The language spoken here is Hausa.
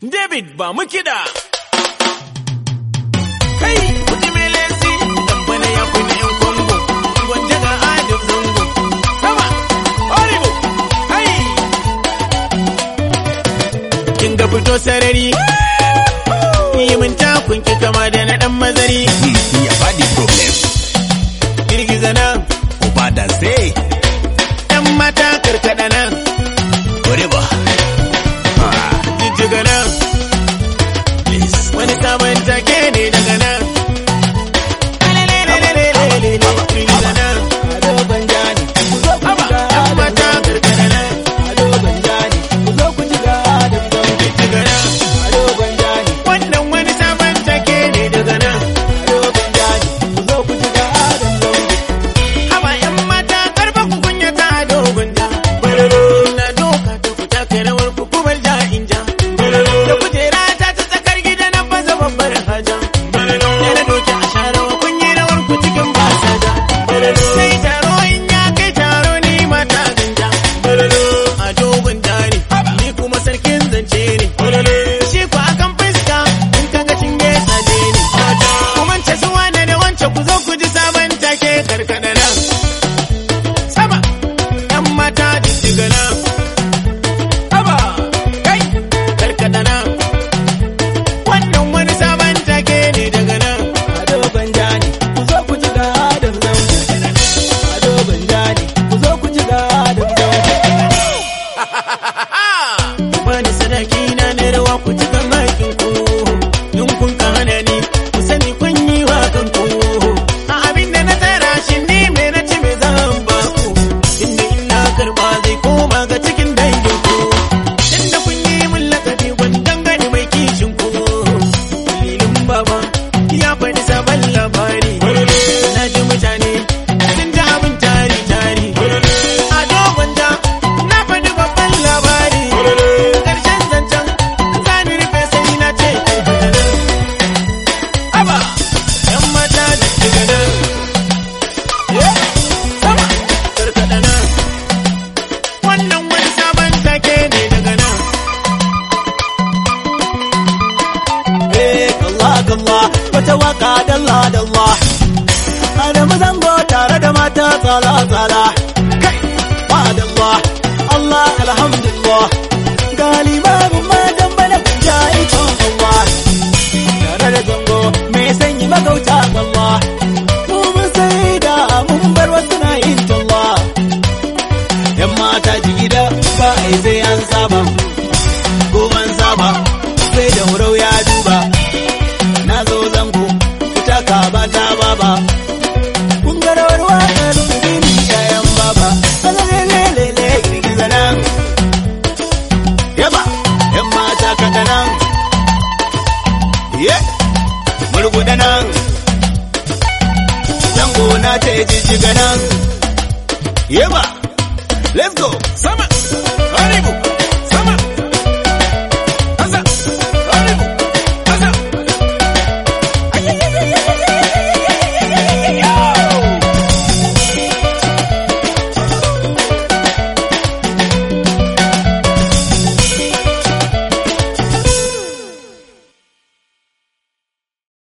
David ba mu kiɗa. Kai, kuji mai lesi, tambana ya kuni ‘yan Kongo, gwanja ga Adam Zango. Sama, horrible, kai. Kin ga fito sarari, yi min takun ki kama da na ɗan mazari. ya faɗi problem. Girgiza nan, Uba da sai. ‘yan mata karkaɗa nan, Whatever. Ah, jijjiga nan. please. Wani sabon take ne daga nan. Girgiza nan. Haba, ‘yan mata karkaɗa nan, jijjiga nan. Wannan wani sabon take ne daga nan. Haba ‘yan mata karfa ku kunya ta dogon da. Na doka ta ku taka rawar ku kuma ja in ja. Da kujera ta ta tsakar gida na baza babbar haja. Da na doki a sharawa kun yi rawar ku cikin basaja. Sai taro in ya kai taro ni mata ganja. A dogon da ne, ni kuma sarkin zance ne. Shi ku akan fuska in kaga cinye saje ne. Kuma ce su wane da wance ku zo ku ji sabon take karkada nan. Sama, ‘yan mata jijjiga nan. Haba, kai, karkada nan. Wannan wani sabon take ne daga nan. Bani sadaki na na rawa ku ci makin ku. In kun ka hana ni, ku sani kun yi wa kanku. A abin da na tsara shi ni me na ci me zan ba ku. Inda in na karba zai koma ga cikin dangin ku. Inda kun yi min lakabi gwandan gani mai kishin ku. Dalilin baba ya faɗi sabon labari. Na ji mutane sun ji abin tari tari. A dogon ja na faɗi babban labari. Ƙarshen zancen zani rufe sai na ce Aba, ‘yan mata da daga nan. Sama, karkaɗa nan. Wannan wani sabon take ne daga nan. Wata waka dalla dalla Adamu zango tare da mata tsala tsala Kai Madalla Allah alhamdulillah Galibarin matan bana kunja ikon Allah Tare da zango mai sanyi magauta Allah Mu mun sai da mun bar wasu na yin talla Yan mata jigida ba a yi sai an saba Goban saba sai da wurau ya duba na zo zango fita ka ba ta baba kun ga rawar waƙar rubini yayan baba alalelelele girgiza nan yaba yan mata kaɗa nan ye murguɗa nan zango na ta jijjiga nan yaba let's go